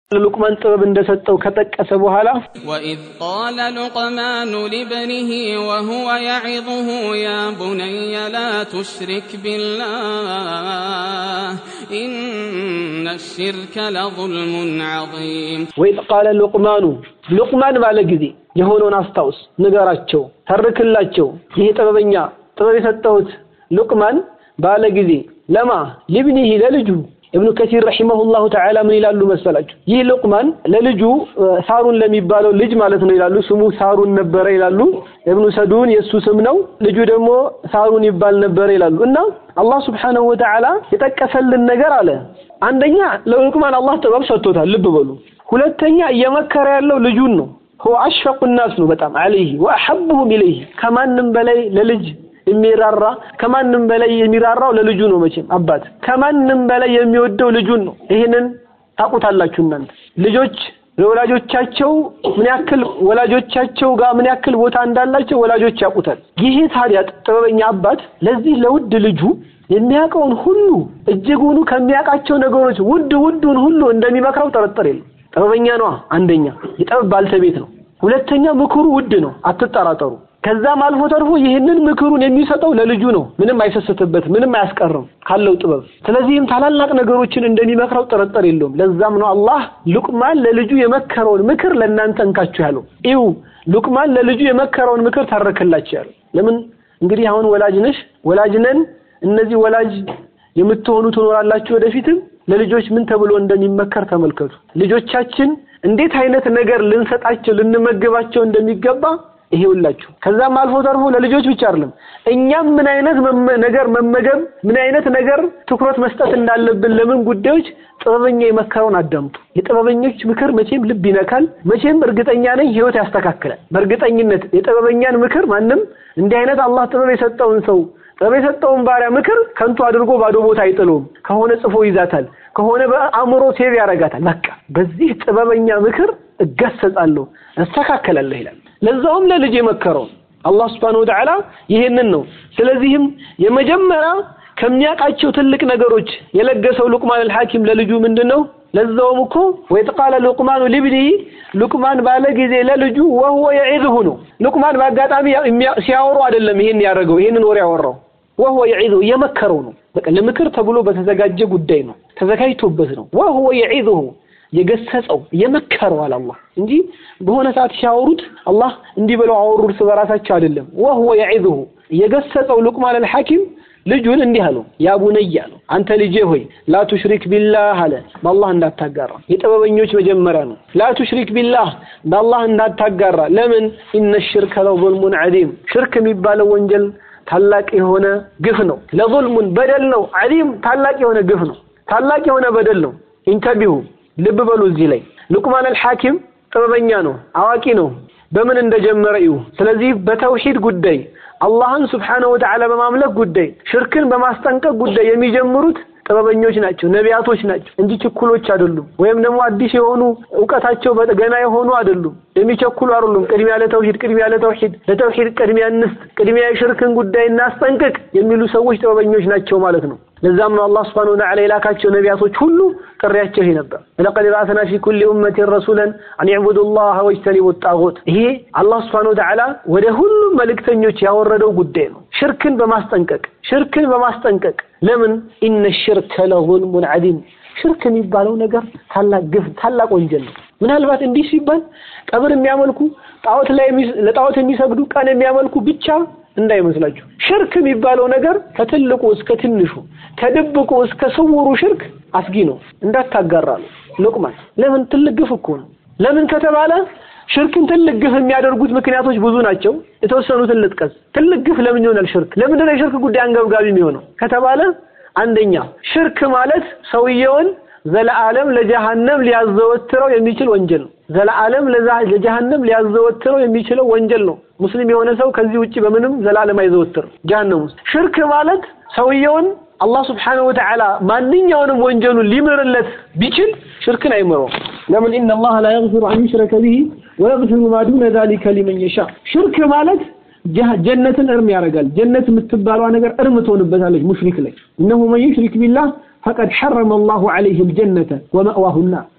ሉቅማን ጥበብ እንደሰጠው ከጠቀሰ በኋላ وإذ قال لقمان لابنه وهو يعظه يا بني لا تشرك بالله إن الشرك لظلم عظيم ወኢዝ ቃለ ሉቅማኑ ሉቅማን ባለ ጊዜ የሆነውን አስታውስ፣ ንገራቸው፣ ተርክላቸው። ይሄ ጥበበኛ ጥበብ የሰጠሁት ሉቅማን ባለ ጊዜ ለማ ሊብኒሂ ለልጁ እብኑ ከሲር ረሂመሁላሁ ተዓላ ምን ይላሉ መሰላችሁ? ይህ ሉቅማን ለልጁ ሳሩን ለሚባለው ልጅ ማለት ነው ይላሉ። ስሙ ሳሩን ነበረ ይላሉ። እብኑ ሰዱን የእሱ ስም ነው። ልጁ ደግሞ ሳሩን ይባል ነበረ ይላሉ። እና አላህ ስብሓነሁ ወተዓላ የጠቀሰልን ነገር አለ። አንደኛ ለሉቅማን አላህ ጥበብ ሰጥቶታል። ልብ በሉ። ሁለተኛ እየመከረ ያለው ልጁን ነው። هو أشفق الناس ነው በጣም عليه وأحبهم إليه ከማንም በላይ ለልጅ የሚራራ ከማንም በላይ የሚራራው ለልጁ ነው። መቼም አባት ከማንም በላይ የሚወደው ልጁን ነው። ይህንን ታውቁታላችሁ እናንተ ልጆች ለወላጆቻቸው ምን ያክል ወላጆቻቸው ጋር ምን ያክል ቦታ እንዳላቸው ወላጆች ያውቁታል። ይሄ ታዲያ ጥበበኛ አባት ለዚህ ለውድ ልጁ የሚያውቀውን ሁሉ እጅጉኑ ከሚያውቃቸው ነገሮች ውድ ውዱን ሁሉ እንደሚመክረው ጥርጥር የለም። ጥበበኛ ነዋ። አንደኛ የጥበብ ባልተቤት ነው። ሁለተኛ ምክሩ ውድ ነው፣ አትጠራጠሩ። ከዛም አልፎ ተርፎ ይህንን ምክሩን የሚሰጠው ለልጁ ነው። ምንም አይሰስትበት፣ ምንም አያስቀርም ካለው ጥበብ። ስለዚህም ታላላቅ ነገሮችን እንደሚመክረው ጥርጥር የለውም። ለዛም ነው አላህ ሉቅማን ለልጁ የመከረውን ምክር ለእናንተ እንካችሁ ያለው። ይው ሉቅማን ለልጁ የመከረውን ምክር ታረክላችሁ ያለው። ለምን እንግዲህ አሁን ወላጅ ነሽ፣ ወላጅ ነን። እነዚህ ወላጅ የምትሆኑ ትኖራላችሁ ወደፊትም ለልጆች ምን ተብሎ እንደሚመከር ተመልከቱ። ልጆቻችን እንዴት አይነት ነገር ልንሰጣቸው ልንመግባቸው እንደሚገባ ይሄውላችሁ። ከዛም አልፎ ተርፎ ለልጆች ብቻ አይደለም እኛም ምን አይነት ነገር መመገብ ምን አይነት ነገር ትኩረት መስጠት እንዳለብን ለምን ጉዳዮች ጥበበኛ የመከረውን አዳምጡ። የጥበበኞች ምክር መቼም ልብ ይነካል። መቼም እርግጠኛ ነኝ ህይወት ያስተካክላል። በእርግጠኝነት የጥበበኛን ምክር ማንም እንዲህ አይነት አላህ ጥበብ የሰጠውን ሰው ጥበብ የሰጠውን ባሪያ ምክር ከንቱ አድርጎ ባዶ ቦታ አይጥለውም። ከሆነ ጽፎ ይዛታል፣ ከሆነ በአእምሮ ሴቭ ያደርጋታል። በቃ በዚህ ጥበበኛ ምክር እገሰጻለሁ፣ እስተካከላለሁ ይላል። ለዛውም ለልጅ የመከረው አላህ Subhanahu Wa Ta'ala ይሄንን ነው። ስለዚህም የመጀመሪያ ከሚያውቃቸው ትልቅ ነገሮች የለገሰው ሉቅማን አልሐኪም ለልጁ ምንድነው? ለዛውም እኮ ወይተቃለ ሉቅማኑ ሊብኒሂ ሉቅማን ባለ ጊዜ ለልጁ ወህወ የዒዝሁ ነው። ሉቅማን በአጋጣሚ ሲያወሩ አይደለም ይሄን ያደረገው ይሄንን ወሬ ያወራው ወህወ የዒዝሁ የመከረው ነው። በቃ ለምክር ተብሎ በተዘጋጀ ጉዳይ ነው፣ ተዘጋጅቶበት ነው። ወህወ የዒዝሁ የገሰጸው የመከረው አለ አላህ እንጂ በሆነ ሰዓት ሲያወሩት አላህ እንዲህ ብለው አወሩ እርስ በራሳቸው አይደለም። ወህወ የዒዝሁ የገሰጸው ሉቅማን አልሐኪም ልጁን እንዲህ አለው፣ ያ ቡነይ አለው፣ አንተ ልጄ ሆይ ላ ቱሽሪክ ቢላህ አለ፣ በአላህ እንዳታጋራ። የጥበበኞች መጀመሪያ ነው። ላ ቱሽሪክ ቢላህ በአላህ እንዳታጋራ። ለምን? ኢነ ሽርከ ለظልሙን ዐዚም ሽርክ የሚባለው ወንጀል ታላቅ የሆነ ግፍ ነው። ለظልሙን በደል ነው። ዐዚም ታላቅ የሆነ ግፍ ነው። ታላቅ የሆነ በደል ነው። ኢንተቢሁ ልብ በሉ እዚህ ላይ ሉቅማን አልሐኪም ጥበበኛ ነው፣ አዋቂ ነው። በምን እንደጀመረ እዩ። ስለዚህ በተውሂድ ጉዳይ አላህን ስብሓነሁ ወተዓላ በማምለክ ጉዳይ ሽርክን በማስጠንቀቅ ጉዳይ የሚጀምሩት ጥበበኞች ናቸው፣ ነቢያቶች ናቸው እንጂ ችኩሎች አይደሉም። ወይም ደግሞ አዲስ የሆኑ እውቀታቸው ገና የሆኑ አይደሉም፣ የሚቸኩሉ አይደሉም። ቅድሚያ ለተውሂድ ቅድሚያ ለተውሂድ ለተውሂድ ቅድሚያ እንስጥ፣ ቅድሚያ የሽርክን ጉዳይ እናስጠንቅቅ የሚሉ ሰዎች ጥበበኞች ናቸው ማለት ነው። ለዛም ነው አላህ ስብሓነሁ ወተዓላ የላካቸው ነቢያቶች ሁሉ ጥሪያቸው ይሄ ነበር። ለቀድ በዐስና ፊ ኩሊ ኡመቲን ረሱለን አን ዕቡዱ ላህ ወጅተኒቡ ጣጉት። ይሄ አላህ ስብሓነሁ ወተዓላ ወደ ሁሉም መልእክተኞች ያወረደው ጉዳይ ነው። ሽርክን በማስጠንቀቅ ሽርክን በማስጠንቀቅ ለምን ኢነ ሽርከ ለظልሙን ዐዚም ሽርክ የሚባለው ነገር ታላቅ ግፍ ታላቅ ወንጀል ነው። ምናልባት እንዲህ ሲባል ቀብር የሚያመልኩ ጣዖት ላይ ለጣዖት የሚሰግዱ ቀን የሚያመልኩ ብቻ እንዳይመስላችሁ። ሽርክ የሚባለው ነገር ከትልቁ እስከ ትንሹ ከድብቁ እስከ ስውሩ ሽርክ አስጊ ነው። እንዳታጋራ ነው ሉቅማን። ለምን ትልቅ ግፍ እኮ ነው። ለምን ከተባለ ሽርክን ትልቅ ግፍ የሚያደርጉት ምክንያቶች ብዙ ናቸው። የተወሰኑትን ልጥቀስ። ትልቅ ግፍ ለምን ይሆናል ሽርክ? ለምንድን ነው የሽርክ ጉዳይ አንገብጋቢ የሚሆነው ከተባለ አንደኛ ሽርክ ማለት ሰውየውን ዘለዓለም ለጀሃነም ሊያዘወትረው የሚችል ወንጀል ነው። ዘለዓለም ለጀሃነም ሊያዘወትረው የሚችለው ወንጀል ነው። ሙስሊም የሆነ ሰው ከዚህ ውጪ በምንም ዘላለም አይዘወትርም ጀሃነም ውስጥ። ሽርክ ማለት ሰውየውን አላህ ስብሓነሁ ወተዓላ ማንኛውንም ወንጀሉን ሊምርለት ቢችል ሽርክን አይምረውም። ለምን ኢነ አላህ ላ የግፊሩ አን ዩሽረከ ቢሂ ወየግፊሩ ማ ዱነ ዛሊከ ሊመን የሻ። ሽርክ ማለት ጀነትን እርም ያደርጋል። ጀነት የምትባለዋ ነገር እርም ትሆንበታለች ሙሽሪክ ላይ። እነሁ መን ዩሽሪክ ቢላህ ፈቀድ ሐረመ አላሁ ዐለይሂ አልጀነተ ወመእዋሁ ናር።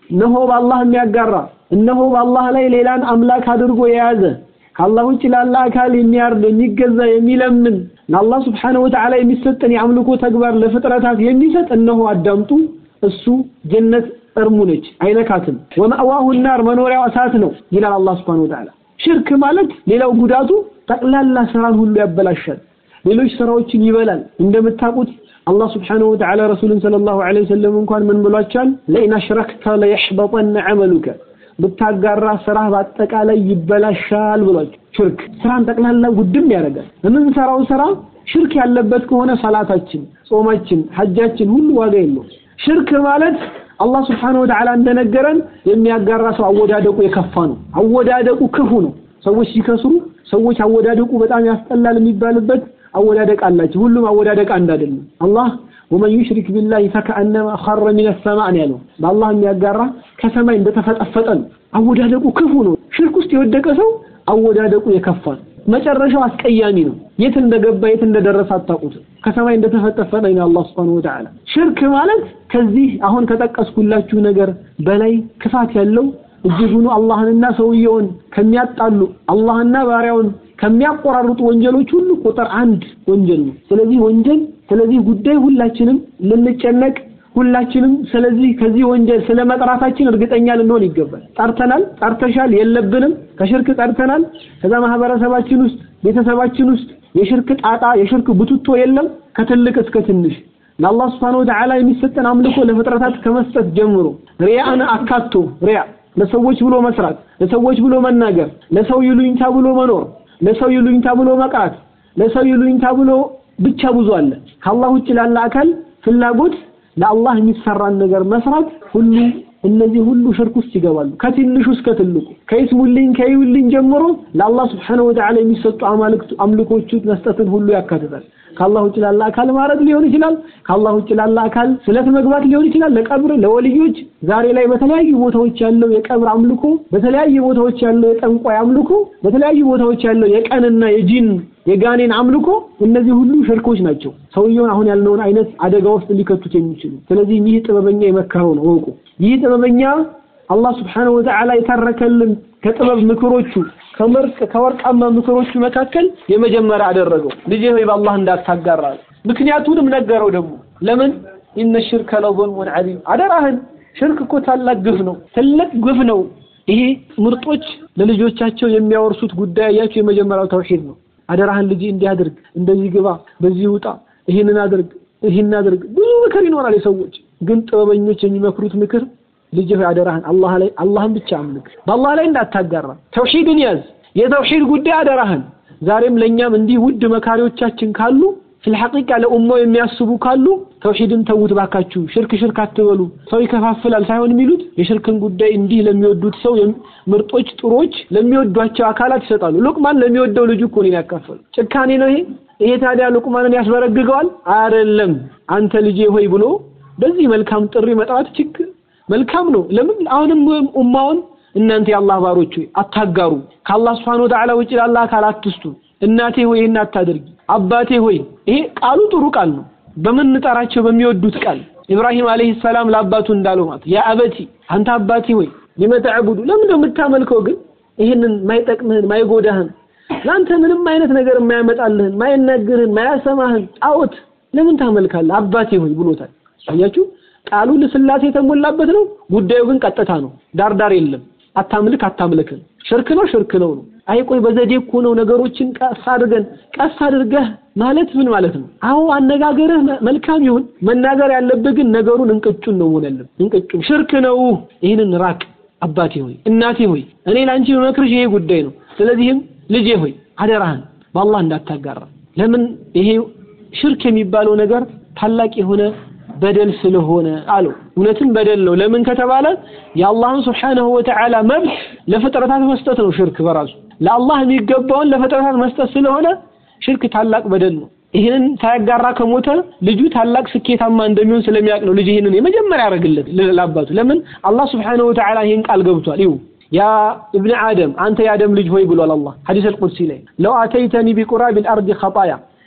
እነሆ በአላህ የሚያጋራ እነሆ በአላህ ላይ ሌላን አምላክ አድርጎ የያዘ ከአላህ ውጭ ላለ አካል የሚያርድ የሚገዛ የሚለምን ለአላህ ስብሓነሁ ወተዓላ የሚሰጠን የአምልኮ ተግባር ለፍጥረታት የሚሰጥ እነሆ አዳምጡ እሱ ጀነት እርሙ ነች አይነካትም ወመእዋሁ ናር መኖሪያው እሳት ነው ይላል አላህ ስብሓነሁ ወተዓላ ሽርክ ማለት ሌላው ጉዳቱ ጠቅላላ ስራን ሁሉ ያበላሻል ሌሎች ስራዎችን ይበላል እንደምታውቁት አላህ ስብሓነሁ ወተዓላ ረሱልን ሰለላሁ ዐለይሂ ወሰለም እንኳን ምን ብሏቸዋል ለኢን አሽረክተ ለየሕበጠነ ዐመሉከ ብታጋራ ስራህ በአጠቃላይ ይበላሻል ብሏቸው ሽርክ ስራን ጠቅላላ ውድም ያደርጋል የምንሰራው ስራ ሽርክ ያለበት ከሆነ ሰላታችን ጾማችን ሐጃችን ሁሉ ዋጋ የለውም ሽርክ ማለት አላህ ስብሓነሁ ወተዓላ እንደነገረን የሚያጋራ ሰው አወዳደቁ የከፋ ነው አወዳደቁ ክፉ ነው ሰዎች ሲከስሩ ሰዎች አወዳደቁ በጣም ያስጠላል የሚባልበት አወዳደቅ አላቸው ሁሉም አወዳደቅ አንድ አይደለም አላህ ወመን ዩሽሪክ ቢላሂ ፈከአነማ ኸረ ሚነ ሰማዕ ነው ያለው በአላህ የሚያጋራ ከሰማይ እንደተፈጠፈጠ ነው አወዳደቁ ክፉ ነው ሽርክ ውስጥ የወደቀ ሰው አወዳደቁ የከፋ ነው መጨረሻው አስቀያሚ ነው የት እንደገባ የት እንደደረሰ አታውቁትም ከሰማይ እንደተፈጠፈጠ ነው አላህ Subhanahu Wa Ta'ala ሽርክ ማለት ከዚህ አሁን ከጠቀስኩላችሁ ነገር በላይ ክፋት ያለው እጅጉኑ አላህንና ሰውየውን ከሚያጣሉ አላህና ባሪያውን ከሚያቆራርጡ ወንጀሎች ሁሉ ቁጥር አንድ ወንጀል ነው ስለዚህ ወንጀል ስለዚህ ጉዳይ ሁላችንም ልንጨነቅ ሁላችንም ስለዚህ ከዚህ ወንጀል ስለ መጥራታችን እርግጠኛ ልንሆን ይገባል ጠርተናል ጠርተሻል የለብንም ከሽርክ ጠርተናል ከዛ ማህበረሰባችን ውስጥ ቤተሰባችን ውስጥ የሽርክ ጣጣ የሽርክ ቡትቶ የለም ከትልቅ እስከ ትንሽ ለአላህ Subhanahu Wa Ta'ala የሚሰጠን አምልኮ ለፍጥረታት ከመስጠት ጀምሮ ሪያን አካቶ ሪያ ለሰዎች ብሎ መስራት ለሰዎች ብሎ መናገር ለሰው ይሉኝታ ብሎ መኖር ለሰው ይሉኝታ ብሎ መቅራት ለሰው ይሉኝታ ብሎ ብቻ ብዙ አለ ከአላህ ውጭ ላለ አካል ፍላጎት ለአላህ የሚሰራን ነገር መስራት ሁሉ እነዚህ ሁሉ ሽርክ ውስጥ ይገባሉ ከትንሹ እስከ ትልቁ ከይስሙልኝ ከይውልኝ ጀምሮ ለአላህ Subhanahu Wa Ta'ala የሚሰጡ አማልክቱ አምልኮቹ መስጠትን ሁሉ ያካትታል ከአላህ ውጭ ላለ አካል ማረድ ሊሆን ይችላል ከአላህ ውጭ ላለ አካል ስለት መግባት ሊሆን ይችላል ለቀብር ለወልዮች ዛሬ ላይ በተለያዩ ቦታዎች ያለው የቀብር አምልኮ በተለያዩ ቦታዎች ያለው የጠንቋይ አምልኮ በተለያዩ ቦታዎች ያለው የቀንና የጂን የጋኔን አምልኮ እነዚህ ሁሉ ሽርኮች ናቸው ሰውየውን አሁን ያልነውን አይነት አደጋ ውስጥ ሊከቱት የሚችሉ ስለዚህ ይህ ጥበበኛ የመከረው ነው ወቁ ይህ ጥበበኛ አላህ Subhanahu Wa Ta'ala የተረከልን ከጥበብ ምክሮቹ ከምርጥ ከወርቃማ ምክሮቹ መካከል የመጀመሪያ አደረገው ልጄ ሆይ በአላህ እንዳታጋራ ምክንያቱንም ነገረው ደግሞ ለምን ኢነ ሽርከ ለظልሙን ዐዚም አደራህን ሽርክ እኮ ታላቅ ግፍ ነው ትልቅ ግፍ ነው ይሄ ምርጦች ለልጆቻቸው የሚያወርሱት ጉዳይ ያቸው የመጀመሪያው ተውሂድ ነው አደራህን ልጅ እንዲህ አድርግ እንደዚህ ግባ በዚህ ውጣ ይህንን አድርግ ይህን አድርግ ብዙ ምክር ይኖራል የሰዎች ግን ጥበበኞች የሚመክሩት ምክር ልጅ ሆይ አደራህን አላህ ላይ አላህን ብቻ አምልክ በአላህ ላይ እንዳታጋራ ተውሂድን ያዝ የተውሂድ ጉዳይ አደራህን ዛሬም ለኛም እንዲህ ውድ መካሪዎቻችን ካሉ ፍልሐቂቃ ለኡማው የሚያስቡ ካሉ ተውሂድን ተውት ባካችሁ ሽርክ ሽርክ አትበሉ ሰው ይከፋፍላል ሳይሆን የሚሉት የሽርክን ጉዳይ እንዲህ ለሚወዱት ሰው ምርጦች ጥሮች ለሚወዷቸው አካላት ይሰጣሉ ሉቅማን ለሚወደው ልጁ እኮ ነው ያካፈሉ ጭካኔ ነው ይሄ ይሄ ታዲያ ሉቅማንን ያስበረግገዋል አይደለም አንተ ልጄ ሆይ ብሎ በዚህ መልካም ጥሪ መጥራት ችግር መልካም ነው ለምን አሁንም ኡማውን እናንተ የአላህ ባሮች ሆይ አታጋሩ ከአላህ Subhanahu Wa Ta'ala ውጭ ላለ አካል አትስቱ እናቴ ሆይ ይህን አታድርጊ አባቴ ሆይ ይሄ ቃሉ ጥሩ ቃል ነው በምንጠራቸው በሚወዱት ቃል ኢብራሂም አለይሂ ሰላም ለአባቱ እንዳለው ማለት ያ አበቲ አንተ አባቴ ሆይ ሊመተዕቡዱ ለምን ነው የምታመልከው ግን ይህንን ማይጠቅምህን ማይጎዳህን ለአንተ ምንም አይነት ነገር የማያመጣልህን ማይነግርህን ማያሰማህን ጣዖት ለምን ታመልካለህ አባቴ ሆይ ብሎታል አያችሁ ቃሉ ለስላሴ የተሞላበት ነው ጉዳዩ ግን ቀጥታ ነው ዳርዳር የለም አታምልክ አታምልክን ሽርክ ነው ሽርክ ነው ነው አይ ቆይ በዘዴ እኮ ነው ነገሮችን ቀስ አድርገን ቀስ አድርገህ ማለት ምን ማለት ነው አዎ አነጋገርህ መልካም ይሁን መናገር ያለብህ ግን ነገሩን እንቅጩን ነው ሆነልን እንቅጩን ሽርክ ነው ይህንን ራቅ አባቴ ሆይ እናቴ ሆይ እኔ ላንቺ መክርሽ ይሄ ጉዳይ ነው ስለዚህም ልጄ ሆይ አደራህን በአላህ እንዳታጋራ ለምን ይሄ ሽርክ የሚባለው ነገር ታላቅ የሆነ በደል ስለሆነ አለው እውነትም በደል ነው ለምን ከተባለ የአላህን Subhanahu Wa Ta'ala መብት ለፍጥረታት መስጠት ነው ሽርክ በራሱ ለአላህ የሚገባውን ለፍጥረታት መስጠት ስለሆነ ሽርክ ታላቅ በደል ነው ይህንን ሳያጋራ ከሞተ ልጁ ታላቅ ስኬታማ እንደሚሆን ስለሚያውቅ ነው ልጅ ይህንን የመጀመሪያ ያደርግለት ለአባቱ ለምን አላህ Subhanahu Wa Ta'ala ይህን ቃል ገብቷል ይሁ ያ ابن آدم አንተ የአደም ልጅ ሆይ ብሏል አላህ ሐዲስ አልቁድሲ ላይ ለው አተይተኒ ቢቁራብ الارض خطايا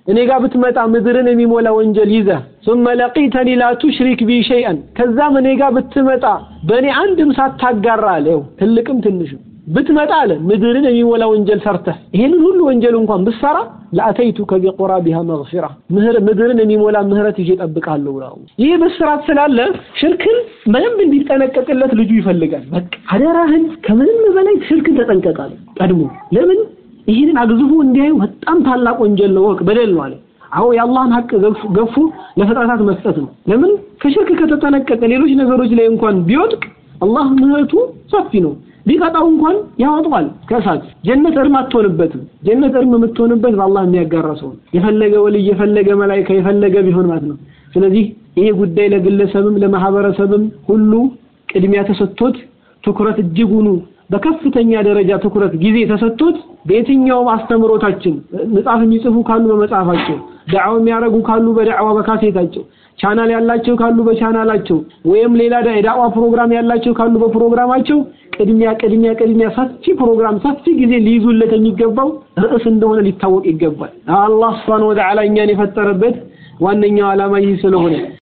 እኔ ጋር ብትመጣ ምድርን የሚሞላ ወንጀል ይዘህ ثم لقيتني لا تشرك بي شيئا ከዛም እኔ ጋር ብትመጣ በእኔ አንድም ሳታጋራ አለ ይኸው ትልቅም ትንሽም ብትመጣ አለ ምድርን የሚሞላ ወንጀል ሰርተህ ይሄንን ሁሉ ወንጀል እንኳን ብትሰራ ለአተይቱከ ቢቁራቢሃ መግፊራ ምድርን የሚሞላ ምህረት ይዤ እጠብቅሃለሁ ብለው ይህ በስራት ስላለ ሽርክን በደንብ እንዲጠነቀቅለት ልጁ ይፈልጋል በቃ አደራህን ከምንም በላይ ሽርክን ተጠንቀቃለ ቀድሞ ለምን ይህንን አግዝፎ እንዲያዩ በጣም ታላቅ ወንጀል ነው ወቅ በደል ነው አለ አዎ የአላህን ሀቅ ገፉ ለፍጥረታት መስጠት ነው ለምን ከሽርክ ከተጠነቀቀ ሌሎች ነገሮች ላይ እንኳን ቢወድቅ አላህ ምህረቱ ሰፊ ነው ቢቀጣው እንኳን ያወጣዋል ከእሳት ጀነት እርም አትሆንበትም ጀነት እርም የምትሆንበት በአላህ የሚያጋራ ሰው የፈለገ ወልይ የፈለገ መላይካ የፈለገ ቢሆን ማለት ነው ስለዚህ ይሄ ጉዳይ ለግለሰብም ለማህበረሰብም ሁሉ ቅድሚያ ተሰጥቶት ትኩረት እጅጉኑ በከፍተኛ ደረጃ ትኩረት ጊዜ ተሰጥቶት በየትኛውም አስተምሮታችን መጽሐፍ የሚጽፉ ካሉ በመጽሐፋቸው ዳዕዋ የሚያደርጉ ካሉ በዳዕዋ በካሴታቸው ቻናል ያላቸው ካሉ በቻናላቸው ወይም ሌላ የዳዕዋ ፕሮግራም ያላቸው ካሉ በፕሮግራማቸው ቅድሚያ ቅድሚያ ቅድሚያ ሰፊ ፕሮግራም ሰፊ ጊዜ ሊይዙለት የሚገባው ርዕስ እንደሆነ ሊታወቅ ይገባል። አላህ ሱብሓነሁ ወተዓላ እኛን የፈጠረበት ዋነኛው ዓላማ ይህ ስለሆነ